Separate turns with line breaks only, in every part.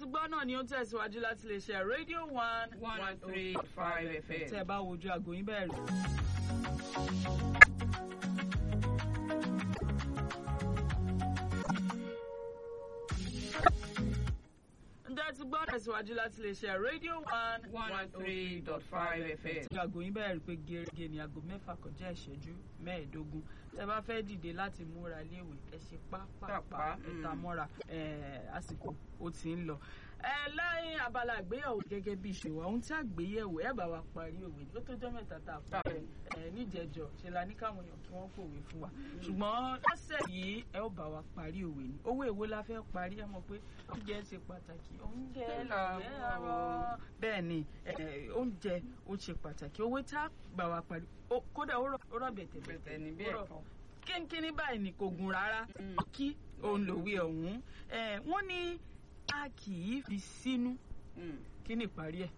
ti gbọ́ náà ni ó tẹ̀síwájú láti lè ṣe rédíò one
one three five fm.
tẹ́ ẹ bá wojú aago yín bẹ́ẹ̀ rí. ǹjẹ́ ẹ ti gbọ́ tẹ̀síwájú láti lè ṣe rédíò one
one three dot five fm.
tí aago yín bẹ́ẹ̀ rí pé gẹ́gẹ́ ní aago mẹ́fà kọjá ìṣẹ́jú mẹ́ẹ̀ẹ́dógún tẹ́ bá fẹ́ dìde láti múra léèwé ẹ ṣe pápápá
Pápá,
ẹ̀ta
mm.
mọ́ra ẹ̀, àsìkò ó ti ń lọ. ẹ lẹ́yìn abala àgbéyẹ̀wò gẹ́gẹ́ bí ìṣèwà ohun tí àgbéyẹ̀wò ẹ̀ bá wa parí òwe ó tó jọ́ mẹ́ta tá a pa ẹ̀ ẹ̀ níjẹ̀jọ́ ṣe la ní káwọn èèyàn kí wọ́n pòwe fún wa ṣùgbọ́n lọ́sẹ̀ yìí ẹ ó bá wa parí òwe ni owó èwo la fẹ́ parí ẹ mọ̀ pé oúnjẹ ṣe pàtàkì oúnjẹ làwẹ̀ àrọ̀ bẹ́ẹ̀ ni ẹ̀, oúnjẹ ó ṣe pàtàkì owó tá a gbà wá parí ó- kódà ó rọ̀- ó rọ̀ bẹ̀tẹ̀
bẹ̀tẹ̀ ní bí
ó rọ̀
ẹ̀kọ́.
kínkínní báyìí ni kò gùn rárá
Mm.
kí òun lòwe ọ̀hún ẹ̀, wọ́n ní a kì í fi sínú
Mm,
kí ni ìparí ẹ̀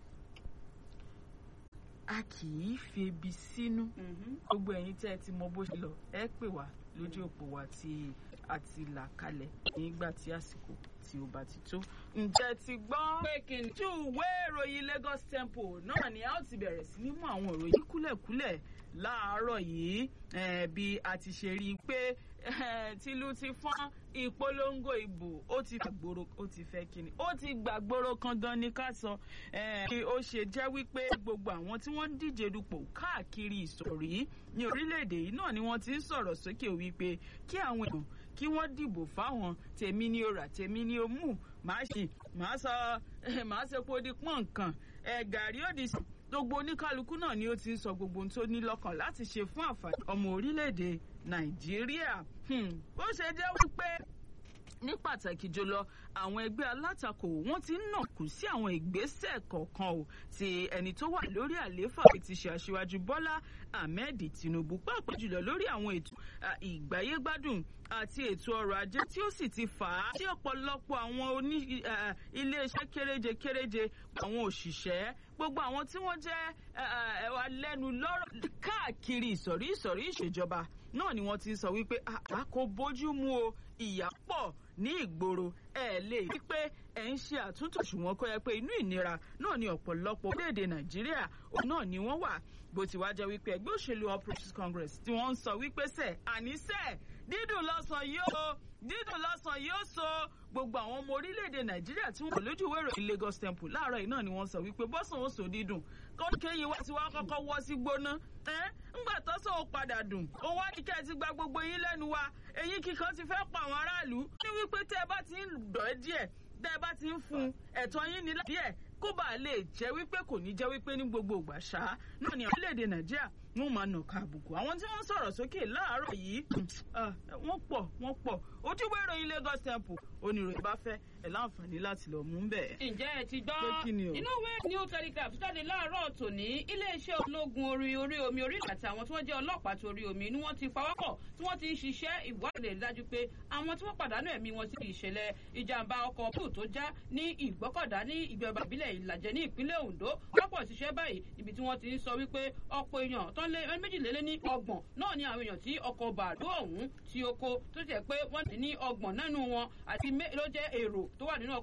a kì í fi ebi sínú
mhm.
gbogbo ẹ̀yin tẹ́ ẹ ti mọ bó ṣe lọ ẹ pè wá lójú òpó wa tí a ti là kalẹ̀ nígbà tí àsìkò tí ó bá ti tó. ǹjẹ́ ẹ ti gbọ́
pé kí ni.
ojú ìwé ìròyìn Lagos Tempo náà ni a ó ti bẹ̀rẹ̀ sí ní mú àwọn ìròyìn kúlẹ̀kúlẹ̀ láàárọ̀ yìí eh, bí a ti ṣe rí i pé eh, tìlú ti fọ́n ìpolongo ìbò ó ti gbàgbóró ó ti fẹ́ kíni ó ti gbàgbóró kan gan ni ká sọ eh, bí ó ṣe jẹ́ wípé gbogbo àwọn tí wọ́n ń díje dupò káàkiri ìsọ̀rí ní orílẹ̀-èdè yìí náà ni wọ́n ti ń sọ̀rọ̀ sókè wípé kí àwọn èèyàn kí wọ́n dìbò fáwọn tèmi ni ó rà tèmi ni ó mú màá ṣe màá sọ màá ṣe pé ó di pọ́n nǹkan ẹ̀ gàrí ó di sùn gbogbo oníkálukú náà ni ó ti ń sọ gbogbo ohun tó ní lọ́kàn láti ṣe fún àǹfààní ọmọ orílẹ̀-èdè nàìjíríà Hmm, bó ṣe jẹ́ wípé ní pàtàkì jùlọ àwọn ẹgbẹ́ alátakò wọ́n ti ń nàkú sí àwọn ìgbésẹ̀ kọ̀ọ̀kan o ti ẹni tó wà lórí àlééfà ti ṣe aṣíwájú bọ́lá ahmed tinubu pàápàá jùlọ lórí àwọn ètò à, ìgbáyégbádùn àti ètò ọrọ̀ ajé tí ó sì ti fà á sí ọ̀pọ̀lọpọ̀ àwọn oní à, iléeṣẹ́ kéréje kéréje àwọn òṣìṣẹ́ gbogbo àwọn tí wọ́n jẹ́ ẹwà lẹ́nu lọ́rọ̀ káàkiri ìsọ̀rí ìsọ̀rí ìṣèjọba náà ni wọ́n ti sọ wípé àá kò bójú mu o ìyà pọ̀ ní ìgboro ẹ lè rí pé ẹ ń ṣe àtúntò ṣùgbọ́n kó yẹ pé inú ìnira náà ni ọ̀pọ̀lọpọ̀ orílẹ̀-èdè nàìjíríà òun náà ni wọ́n wà bó ti wá jẹ́ wípé ẹgbẹ́ òṣèlú all progressives congress tí wọ́n ń sọ wípé sẹ̀ àníṣe dídùn lọ́sàn yóò dídùn lọ́sàn yóò so gbogbo àwọn ọmọ orílẹ̀-èdè nàìjíríà tí wọ́n kò lójú ìwé ìròyìn lagos temple láàárọ̀ yìí náà ni wọ́n sọ wípé bọ́sàn ó so dídùn kọ́ńkéyìn wá ti wá kọ́kọ́ wọ́ sí gbóná ẹ́ ńgbà tó sọ ó padà dùn ó wá ní kẹ́ ẹ ti gba gbogbo yín lẹ́nu wa èyí kíkan ti fẹ́ pa àwọn aráàlú ní wípé tẹ́ ẹ bá ti ń dọ̀ ẹ́ díẹ̀ tẹ́ ẹ bá ti ń fún ẹ̀tọ́ yín ní díẹ̀ kó bàa lè jẹ́ wípé kò ní jẹ́ wípé ní gbogbo ìgbà ṣá náà ni orílẹ̀-èdè nàìjíríà wọn máa nà ká àbùkù àwọn tí wọ́n sọ̀rọ̀ sókè láàárọ̀ yìí ah, wọ́n pọ̀ wọ́n pọ̀ ojúbọ ìròyìn Lagos Temple oníròyìn bá fẹ́ ẹ̀ láǹfààní láti lọ mú bẹ́ẹ̀.
ǹjẹ́ ẹ ti gbọ́
Pé kí ni o?
inú ìwé new telegraph tó jáde láàárọ̀ tòní iléeṣẹ́ ológun orí orí omi orílẹ̀ àti àwọn tí wọ́n jẹ́ ọlọ́pàá torí omi ni wọ́n ti pawọ́pọ̀ tí wọ́n ti ń ṣiṣẹ́ ìwádìí dájú pé àwọn tí wọ́n pàdánù ẹ̀mí wọn sí ìṣẹ̀lẹ̀ ìjàmbá ọkọ̀ búù tó já ní ìgbọ́kọ̀dá ní ìjọba ìbílẹ̀ ìlàjẹ ní ìpínlẹ̀ Ondo wọ́pọ̀ ṣiṣẹ́ báyìí níbi tí wọ́n ti ń sọ wípé ọ̀pọ̀ èèyàn tó ń lé méjìlélẹ́ ní ọgbọ̀n náà ni àwọn èèyàn tí ọkọ̀ bàálù ọ̀hún tí ó kó tó jẹ́ pé wọ́n ti ní ọgbọ̀n nínú wọn àti mé- ló jẹ́ èrò tó wà nínú ọkọ̀